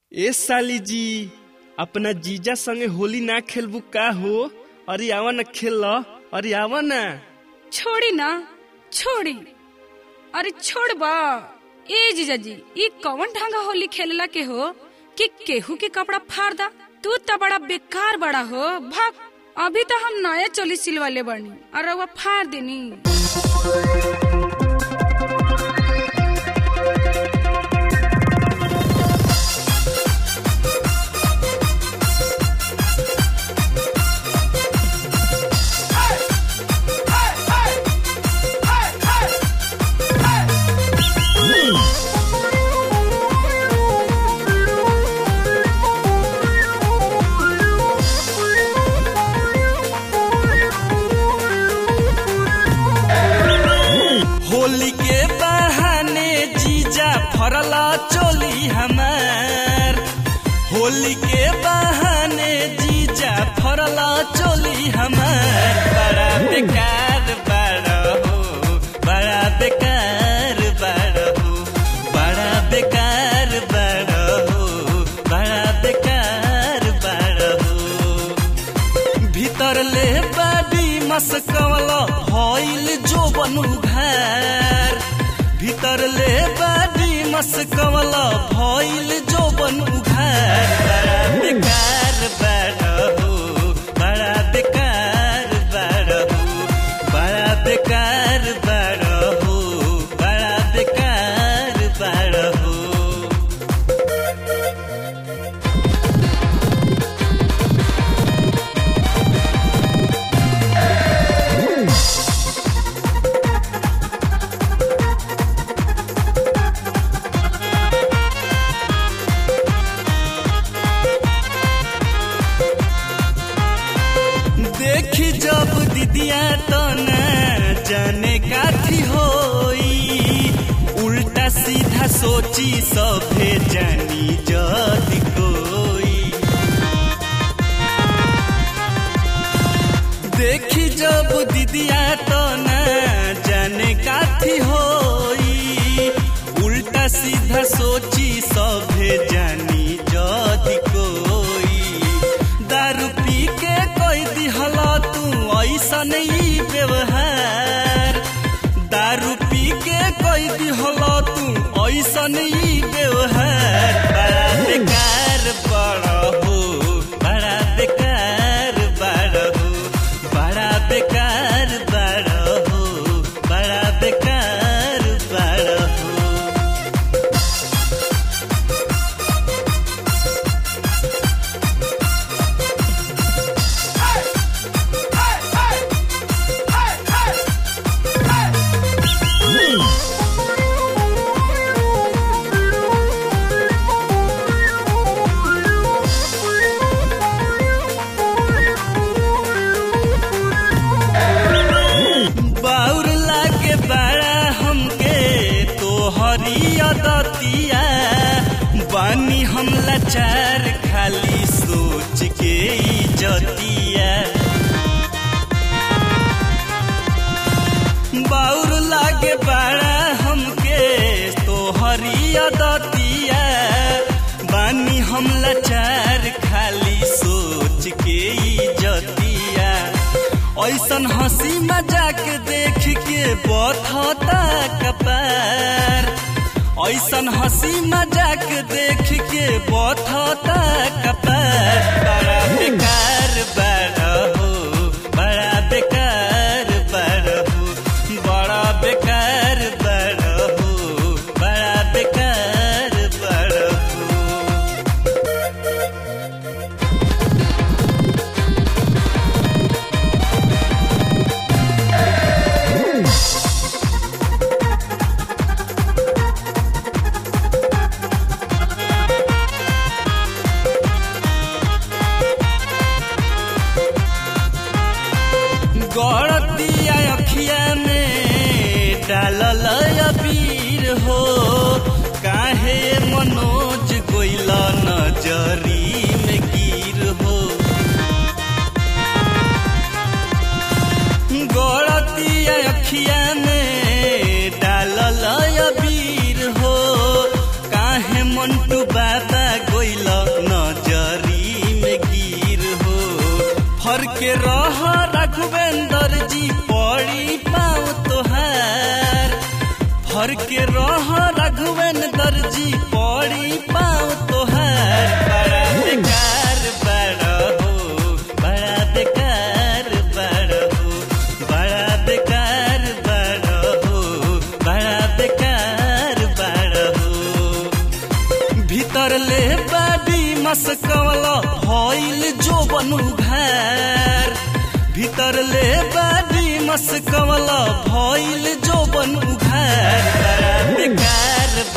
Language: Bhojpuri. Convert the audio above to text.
ए साली जी अपना जीजा संगे होली ना खेलबू का हो अरे आवा न खेल अरे आवा ना छोड़ी ना छोड़ी अरे छोड़ बा ए जीजाजी ई कौन ढंगा होली खेलला के हो कि केहू के कपड़ा फाड़ दा तू तो बड़ा बेकार बड़ा हो भाग अभी तो हम नया चोली सिलवाले बनी और वो फाड़ देनी होली के बहाने जीजा फरला चोली हमार होली के बहाने जीजा फरला चोली हमार बड़ा बेकार बड़ा हो बड़ा बेकार बड़ा हो बड़ा बेकार बड़ा हो बड़ा बेकार बड़ा हो भीतर ले बाडी मस्कवल हईल जो बनू घर भीतर ले बाडी मस्कवल भइल जो बनू घर बड़ा बेकार बड़ा हो बड़ा बेकार बड़ा हो बड़ा बेकार बड़ा हो बड़ा बेकार बड़ा हो देखी जब दीदिया तो न जाने काथी होई उल्टा सीधा सोची सभे जानी जद कोई देखी जब दीदिया तो न जाने काथी होई उल्टा सीधा सोची सभे जानी जद कोई दारू पी के कोई दिहला तू ऐसा नहीं व्यवहार दारू पी के कोई दिहला तू ऐसा नहीं व्यवहार बड़ा बेकार बड़ा हो बड़ा बेकार बड़ा हो बड़ा बेकार बड़ा हो बड़ा बेकार बड़ा हो बाउर लागे बड़ा हमके तो हरियदतिया बानी हम लाचार खाली सोच के इजतिया बाउर लागे बड़ा हमके तो हरियदतिया बानी हम लाचार खाली सोच के इजतिया ऐसन हंसी मजाक देख के बथता कपार ऐसन हंसी मजाक देख के बथता कपार बड़ा बेकार बड़ा हो बड़ा बेकार बड़ा हो बड़ा बेकार बड़ा हो बड़ा बेकार बड़ा हो गड़तिया अखिया में डालल अबीर हो काहे मनोज गोइल नजरी में गिर हो गड़तिया अखिया में डालल अबीर हो काहे मंटू बाबा गोइल रघुवेंद्र जी पड़ी पाँव तोहार फर के रह रघुवेंद्र जी पड़ी पाँव तोहार बड़ा बेकार बड़ा हो बड़ा बेकार बड़ा हो बड़ा बेकार बड़ा हो बड़ा बेकार बड़ा हो भीतर ले बाडी मस्कवल भइल जो बनू घर भीतर ले बाडी मस्कवल भइल जो बनू घर बड़ा बेकार